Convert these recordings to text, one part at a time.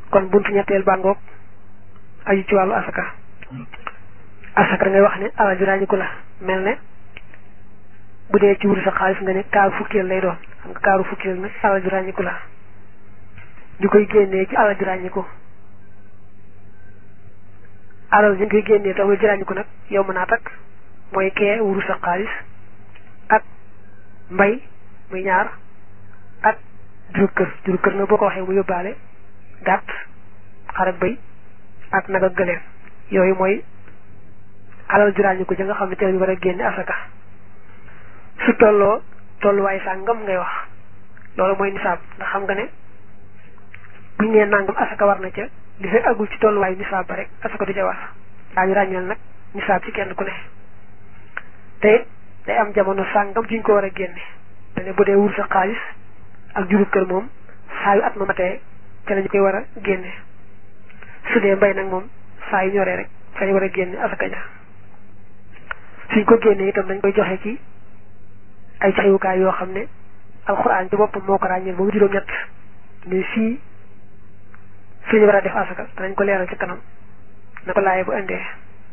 kon buntu ñetteel bàngoog aju ci wàllu asaka asaka da ngay wax ne alal ju ràññiku la mel ne bu dee ci wuru sa xaalis nga ne kaaru fukkeel lay doon xam nga kaaru fukkeel nag alal ju ràññiku la ñu koy génnee ci alal ju ràññiku alal ñu koy génnee te amul ju ràññiku nag yow mën naa takk mooy kee wuru sa xaalis ak mbay muy ñaar ak juru kër juru kër nag boo ko waxee mu yóbbaale gàtt xar ak bëy ak nag ak gëléem yooyu mooy alal ju ràññiku ja nga xam ne te ñu war a génne asaka su tolloo tolluwaay sàngam ngay wax loolu mooy nisaab ndax xam nga ne buñ nee nangam asaka war na ca li fekk agul ci tolluwaayu nisaab ba rek asaka du ca war daañu ràññeel nag nisaab ci kenn ku ne te day am jamono sàngam juñ ko war a génne te ne bu dee wur sa xaalis ak juru kër moom saa yu at ma matee te lañu koy war a génne su dee mbay nag moom saa yu ñoree rek fa ñu war a génne asaka ja suñ ko génnee itam dañ koy joxe ci ay joxewukaay yoo xam ne alxuraan ci boppam moo ko ràññeel ba mu juróom-ñett ne fii fi ñu war a def asaka danañ ko leeral ci kanam na ko laaye bu indee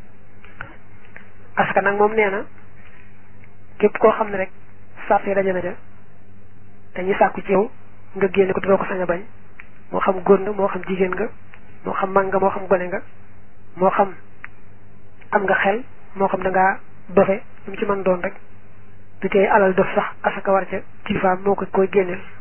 asaka nag moom nee na képp koo xam ne rek sart yi daje na ja dañuy sàkku ci yow nga génne ko doo ko sañ a bañ moo xam góor nga moo xam jigéen nga moo xam mag nga moo xam gone nga moo xam am nga xel moo xam da ngaa dofe lu mu ci mën doon rek du tey alal dof sax asaka war ca kilifaam moo ko koy génneel